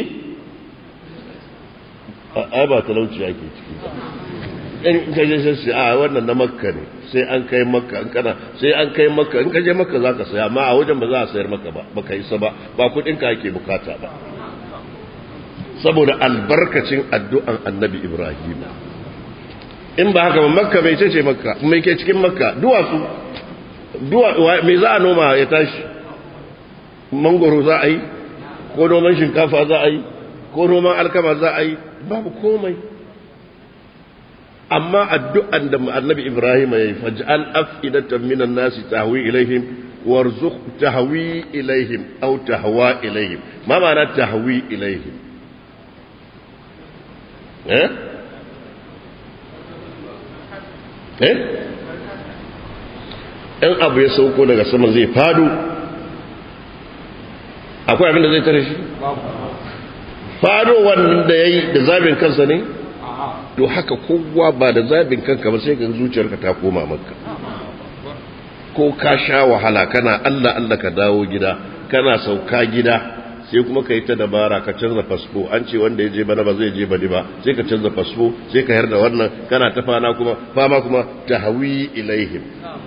ai ba talauci ake ciki in ka je sai a wannan na makka ne sai an kai makka in kana sai an kai makka in ka je makka za ka saya amma a wajen ba za a sayar maka ba ba ka isa ba ba kudin ka ake bukata ba saboda albarkacin addu'an annabi ibrahim in ba haka ba makka mai ce makka mai ke cikin makka duwatsu mai za a noma ya tashi mangoro za a yi ko noman shinkafa za a yi ko noman alkama za a yi babu komai amma addu'an da annabi ibrahim ya yi faj'al af'idatan minan nasi tahwi ilaihim warzuq tahwi ilaihim aw tahwa ilaihim ma ma'ana tahwi ilaihim eh eh in abu ya sauko daga sama zai fado akwai abin da zai tare shi fado wannan da ya yi da zabin kansa ne to haka kowa ba da zabin kanka ba sai ka zuciyarka ta koma maka ko ka sha wahala kana allah allah ka dawo gida kana sauka gida sai kuma ka yi ta dabara ka canza fasfo an ce wanda ya je bana ba zai je bani ba sai ka canza fasfo sai ka yarda wannan kana ta fana kuma fama kuma ta hawi ilaihim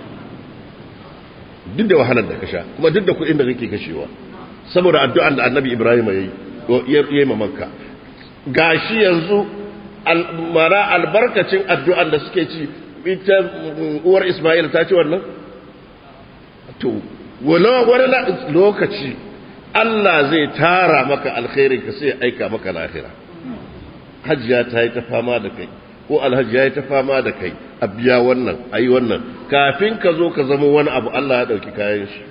duk da wahalar da ka sha kuma duk da kuɗin da kake kashewa saboda addu'an da annabi ibrahim ya yi ma makka gashi yanzu mara albarkacin addu'an da suke ci ita uwar isma'il ta ci wannan to wani lokaci Allah zai tara maka alkhairin ka sai aika maka lahira hajjiya ta yi ta fama da kai ko alhaji ya yi ta fama da kai a biya wannan a yi wannan kafin ka zo ka zama wani abu Allah ya ɗauki kayan shi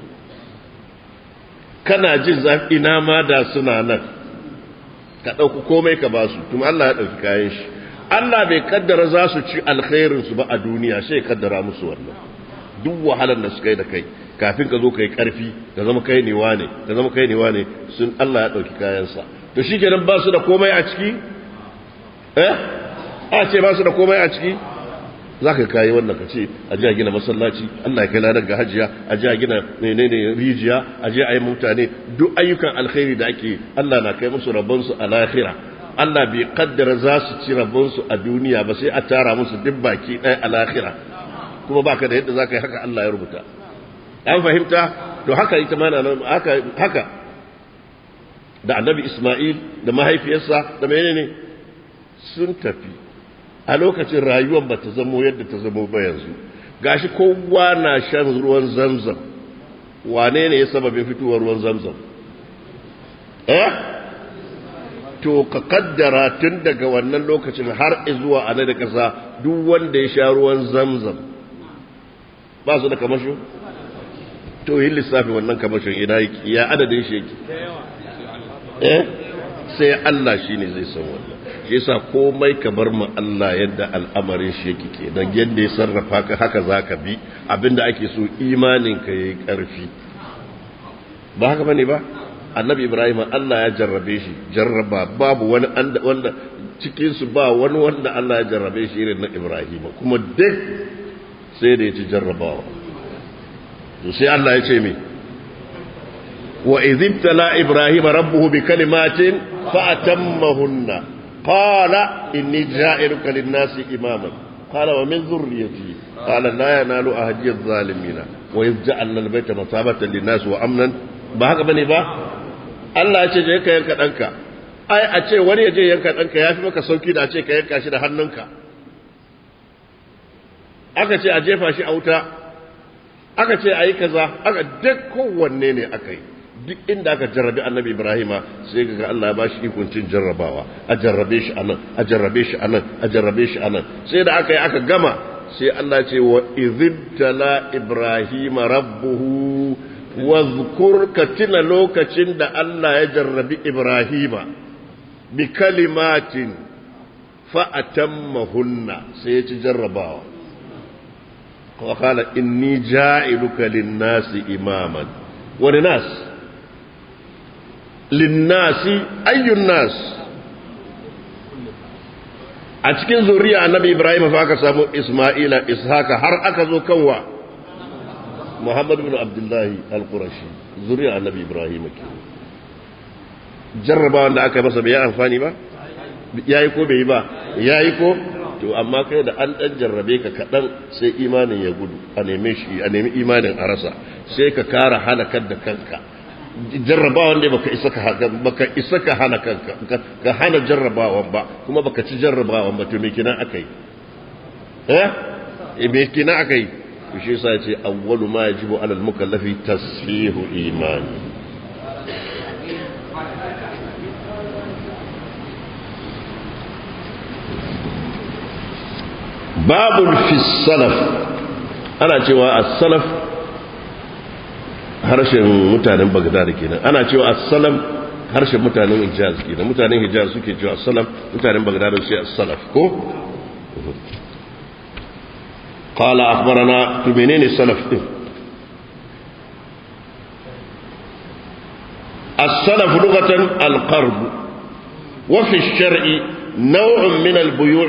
kana jin zafi ina ma da suna nan ka ɗauki komai ka ba su kuma Allah ya ɗauki kayan shi Allah bai kaddara za su ci alkhairinsu ba a duniya sai kaddara musu wannan duk wahalar da suka yi da kai kafin ka zo ka yi ƙarfi ka zama kai ne wane ka zama kai ne wane sun Allah ya ɗauki kayansa to shi kenan ba su da komai a ciki eh a ce ba su da komai a ciki za ka kayi wannan ka ce a ji a gina masallaci Allah ya kai ladar ga hajiya a ji a gina menene rijiya a ji a yi mutane duk ayyukan alkhairi da ake Allah na kai musu rabonsu a lahira Allah bai kaddara za su ci rabonsu a duniya ba sai a tara musu duk baki ɗaya a lahira kuma baka da yadda za ka yi haka Allah ya rubuta an fahimta to haka ita ma haka haka da annabi Ismail da mahaifiyarsa da menene sun tafi a lokacin rayuwar ba ta zamo yadda ta zamo ba yanzu gashi kowa na shan ruwan zamzam wane ne ya sababin fitowar ruwan zamzam eh to ka kaddara tun daga wannan lokacin har zuwa ana da kasa duk wanda ya sha ruwan zamzam ba su da kamasho to yin lissafi wannan kamashin ina yake ya adadin shi yake eh sai Allah shine zai san wannan shi yasa komai ka bar mu Allah yadda al'amarin shi yake kenan yadda ya sarrafa ka haka zaka bi abinda ake so imanin ka yayi karfi ba haka bane ba annabi Ibrahim Allah ya jarrabe shi jarraba babu wani wanda cikin su ba wani wanda Allah ya jarrabe shi irin na Ibrahim kuma duk sai da ya ci jarrabawa to sai Allah ya ce me wa idhibtala Ibrahim rabbuhu bi kalimatin fa atammahunna قال إني جائرك للناس إماما قال ومن ذريتي قال لا ينال أهدي الظالمين وإذ جعلنا البيت مثابة للناس وأمنا بهذا بني با Allah ya ce je ka yanka ɗanka ai a ce wani ya je yanka ɗanka ya fi maka sauki da a ce ka yanka shi da hannunka aka ce a jefa shi a wuta aka ce a yi kaza aka duk kowanne ne aka yi duk inda aka jarrabe annabi ibrahima sai ga Allah ya bashi ikon cin jarrabawa a jarrabe shi anan a jarrabe shi anan a jarrabe shi anan sai da aka yi aka gama sai Allah ce wa idhibtala ibrahima rabbuhu wa zkur katina lokacin da Allah ya jarrabi ibrahima bi kalimatin fa atammahunna sai ya ci jarrabawa wa qala inni ja'iluka lin-nasi imaman wa nas linnasi ayyun nas a cikin zuriya annabi ibrahim fa aka samu isma'ila ishaka har aka zo kanwa muhammad bin abdullahi al-qurashi zuriya annabi ibrahim ke jarraba wanda aka masa bai amfani ba yayi ko bai yi ba yayi ko to amma kai da an dan jarrabe ka kadan sai imanin ya gudu a neme shi a nemi imanin a rasa sai ka kara halakar da kanka jarrabawan ne baka isa ka baka isa ka hana kanka ka hana jarrabawan ba kuma baka ci jarrabawan ba to me kina akai eh me kina akai to shi yasa yace awwalu ma yajibu alal mukallafi tasfihu imani babul fi salaf ana cewa as-salaf harshen mutanen bagdad kenan ana cewa as-salam harshen mutanen hijaz kenan mutanen hijaz suke cewa as-salam mutanen bagdad su ce as-salaf ko قال أخبرنا تمنين السلف السلف لغة القرب وفي الشرع نوع من البيوع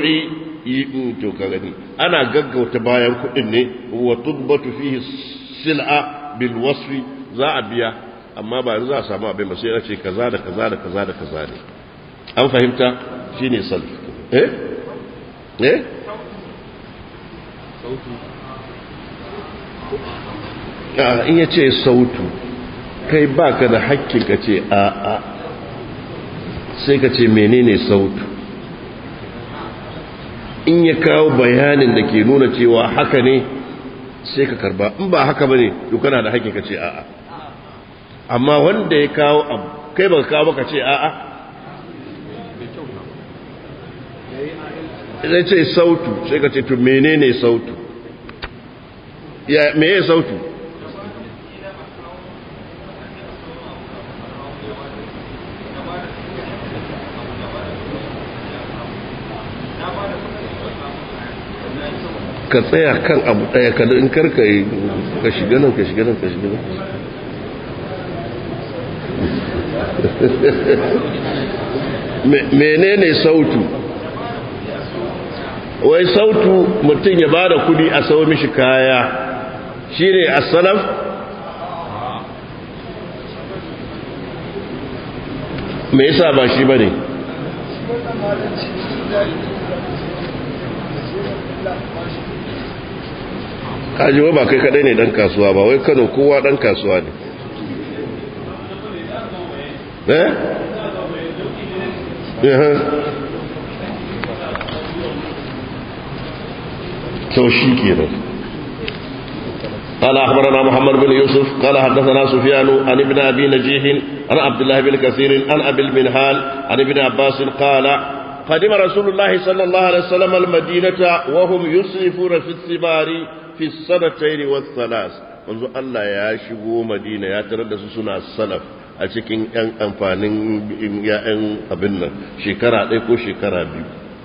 أنا قق وتباين كأني وتضبط فيه السلعة بالوصف za a biya amma ba za a samu abin ba sai ya ce kaza da kaza da kaza da kaza ne an fahimta shine salf eh eh in ya ce sautu kai baka da hakkin ka ce a a sai ka ce menene sautu in ya kawo bayanin da ke nuna cewa haka ne sai ka karba in ba haka bane to kana da hakkin ka ce a'a amma wanda ya kawo abu kai baka kawo baka ce a'a idan ce sautu sai ka ce to menene sautu ya meye sautu ka tsaya kan abu daya kada in karka yi ka shiga nan ka shiga nan ka shiga nan menene sautu wai sautu mutum ya ba da kudi a sau mishi kaya shi ne asalaf me yasa ba shi ba ne kaji ba kai kadai ne dan kasuwa ba wai kano kowa dan kasuwa ne eh to shi kenan قال أخبرنا محمد بن يوسف قال حدثنا سفيان عن ابن أبي نجيح عن عبد الله بن كثير عن أبي المنهال عن ابن عباس قال قدم رسول الله صلى الله عليه وسلم المدينة وهم يسرفون في الثمار في السنتين والثلاث منذ الله يا شبو مدينة يا تردس سنة السلف a cikin 'yan amfanin 'ya'yan abin nan shekara ɗaya ko shekara biyu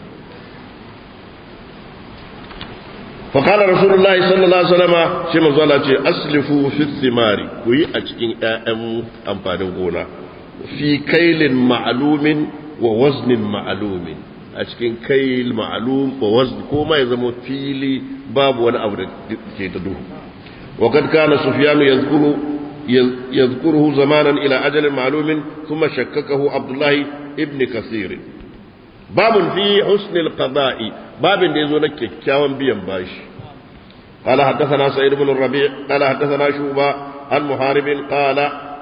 faƙalar rasulullahi sallallahu alaihi wasallama shi manzala ce aslifu fi thimari ku yi a cikin 'ya'yan amfanin gona fi kailin ma'alumin wa waznin ma'alumin a cikin kail ma'alum wa wazn ko ma ya zama fili babu wani abu da ke da duhu wa kad kana sufyanu yadhkuru يذكره زمانا إلى أجل معلوم ثم شككه عبد الله ابن كثير باب في حسن القضاء باب يزون كيكاوان بيان باش قال حدثنا سعيد بن الربيع قال حدثنا شوبة عن محارب قال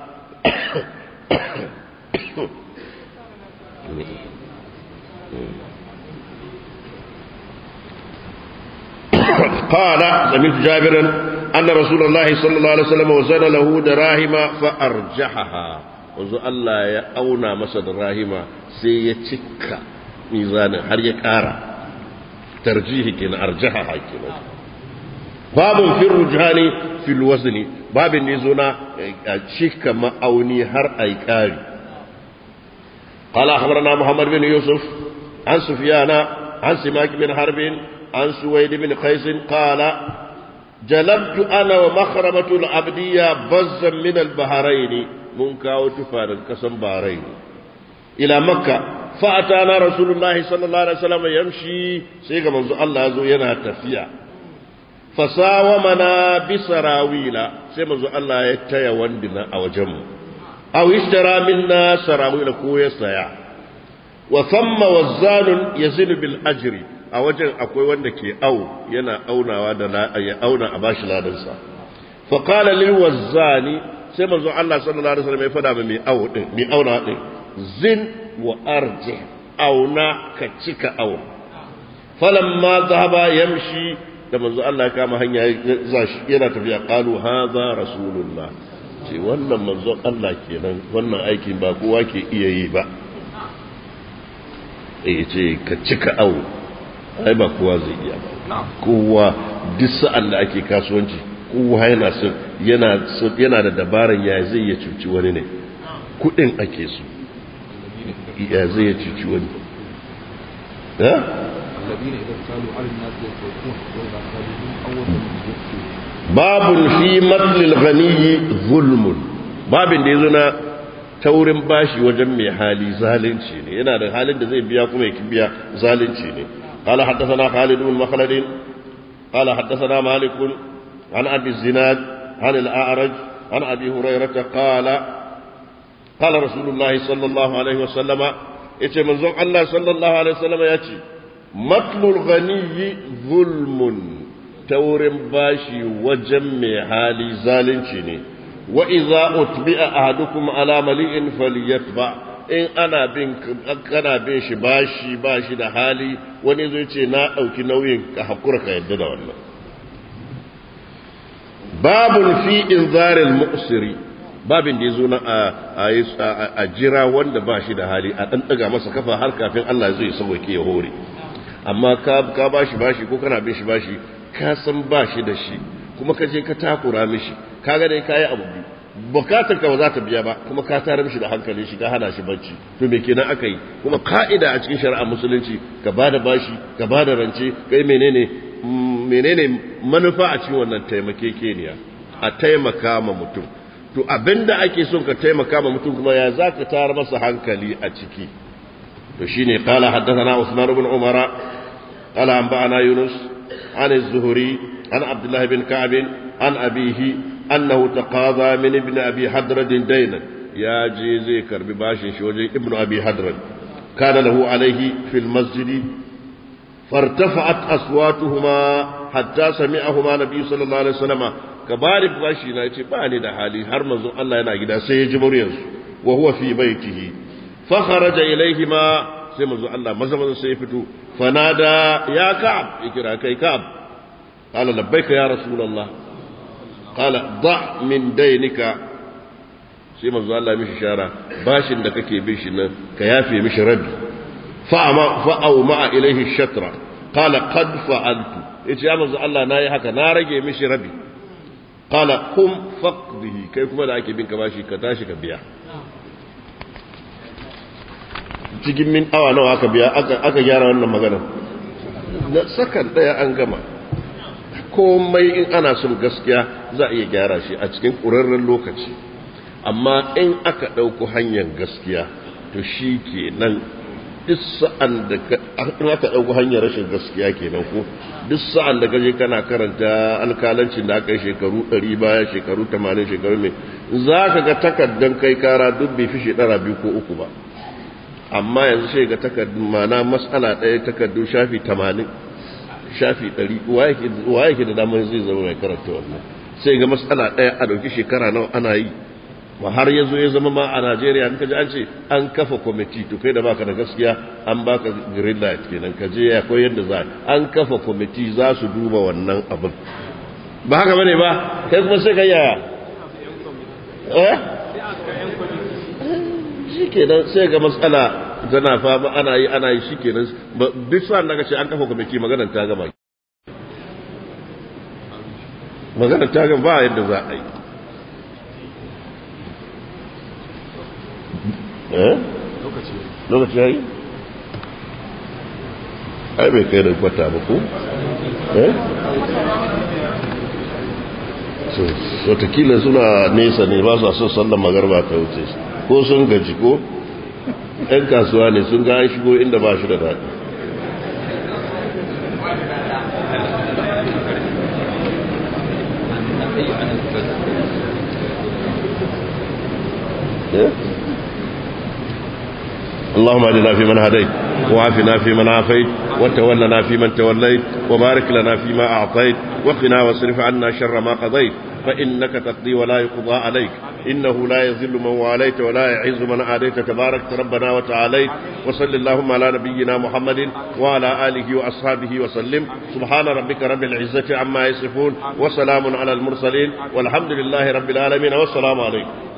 قال سمعت جابرا أن رسول الله صلى الله عليه وسلم وزن له دراهم فأرجحها wanzu Allah ya auna masa darahima sai ya cika mizanin har ya ƙara tarjihi kenan arjaha kenan babun fil rujhani fil wazni babin ne zo na cika ma'auni har ai ƙari قال أخبرنا محمد بن يوسف عن سفيان عن سماك بن حرب عن سويد بن قيس قال جلبت أنا ومخرمة العبدية بزا من البحرين منكا وتفار الكسم بحرين إلى مكة فأتانا رسول الله صلى الله عليه وسلم يمشي سيغا منذ الله زو ينا تفيا فساومنا بسراويل سيما منذ الله يتيا وندنا أو جم أو اشترى منا سراويل كوية سيا وثم وزان يزن بالأجر a wajen akwai wanda ke au yana aunawa da ya auna a bashi ladansa fa qala lil wazzani sai manzo Allah sallallahu alaihi wasallam ya fada mai au din mai auna din zin wa arji auna ka cika au falamma dhahaba yamshi da manzo Allah ya kama hanya yana tafiya qalu hadha rasulullah ce wannan manzo Allah kenan wannan aikin ba kowa ke iya yi ba eh ce ka cika au ai ba kowa zai iya ba kowa duk sa'an da ake kasuwanci kowa yana son yana yana da dabaran ya zai ya cuci wani ne kudin ake so ya zai ya cuci wani ha babun fi matlil ghaniyi zulmun babin da yazo na taurin bashi wajen mai hali zalunci ne yana da halin da zai biya kuma ya biya zalunci ne قال حدثنا خالد بن مخلد قال حدثنا مالك عن أبي الزناد عن الأعرج عن أبي هريرة قال قال رسول الله صلى الله عليه وسلم يتي منزون الله صلى الله عليه وسلم يتي مطل الغني ظلم تورم باشي وجمع حالي زالنشني وإذا أتبع أحدكم على مليء فليتبع in ana bin kana bin shi bashi bashi da hali wani zai ce na ɗauki nauyin ka hakura ka yadda da wannan babun fi inzarin mu'siri babin da ya zo na a jira wanda ba shi da hali a ɗan ɗaga masa kafa har kafin Allah zai sauke ya hore amma ka bashi bashi ko kana bin shi bashi ka san bashi da shi kuma ka je ka takura mishi kaga dai kayi abu biyu bukatar ka ba za ta biya ba kuma ka tare mishi da hankali shi ka hana shi bacci to me kenan aka yi kuma ka'ida a cikin shari'a musulunci ka bada bashi ka bada rance kai menene menene manufa a cikin wannan taimakekeniya a taimaka ma mutum to abinda ake son ka taimaka ma mutum kuma ya za ka tara masa hankali a ciki to shine qala haddathana usman ibn umara qala anba'ana yunus an az-zuhri an abdullah bin ka'b an abihi أنه تقاضى من ابن أبي حدرد دينا يا جيزي كرب باشي شوجي ابن أبي حدرد كان له عليه في المسجد فارتفعت أصواتهما حتى سمعهما النبي صلى الله عليه وسلم كبارك باشي نايتي باني دا حالي هر منزو الله ينا جدا سيجي مرينس wa huwa fi baitihi fa kharaja ilayhima sai manzo Allah maza maza sai fito fanada ya ka'ab ikira kai ka'ab qala labbaika ya rasulullah qala da min dainika sai manzo Allah mishi shara bashin da kake bin shi nan ka yafe mishi rabi fa ama fa au ma ilayhi shatra qala qad fa'altu yace ya manzo Allah nayi haka na rage mishi rabi qala kum faqdihi kai kuma da ake bin ka bashi ka tashi ka biya cikin min awa nawa aka biya aka gyara wannan magana na sakan daya an gama komai in ana son gaskiya za a iya gyara shi a cikin ƙurarren lokaci amma in aka ɗauko hanyar gaskiya to shi ke nan duk sa'an da aka ɗauko hanyar rashin gaskiya kenan ko duk sa'an da kaje kana karanta alkalancin da aka yi shekaru ɗari baya shekaru tamanin shekaru mai za ka ga takaddan kai kara duk bai fi shekara biyu ko uku ba amma yanzu sai ga takardun mana matsala ɗaya takardun shafi tamanin shafi ɗari wa yake da damar zai zama mai karanta wannan sai ga matsala ɗaya a ɗauki shekara nawa ana yi ma har ya zo ya zama ma a najeriya in ka ji an ce an kafa kwamiti to kai da baka da gaskiya an baka green light kenan ka je ya koyar da za an kafa kwamiti za su duba wannan abin ba haka bane ba kai kuma sai ka yaya eh shi kenan sai ga matsala tana fama ana yi ana yi shi kenan duk sa'an da ce an kafa kwamiti maganar ta gama maganar ta gama ba yadda za a yi eh lokaci ya yi ai bai kai da kwata ba ko eh so watakila suna nesa ne ba su son sallan magarba ta wuce ko sun gaji ko ‘yan kasuwa ne sun ga shigo inda ba shi da daɗi اللهم اهدنا فيمن هديت وعافنا فيمن عافيت وتولنا فيمن توليت وبارك لنا فيما أعطيت وقنا واصرف عنا شر ما قضيت فإنك تقضي ولا يقضى عليك إنه لا يذل من واليت ولا يعز من عاديت تبارك ربنا وتعاليت وصل اللهم على نبينا محمد وعلى آله وأصحابه وسلم سبحان ربك رب العزة عما يصفون وسلام على المرسلين والحمد لله رب العالمين والسلام عليكم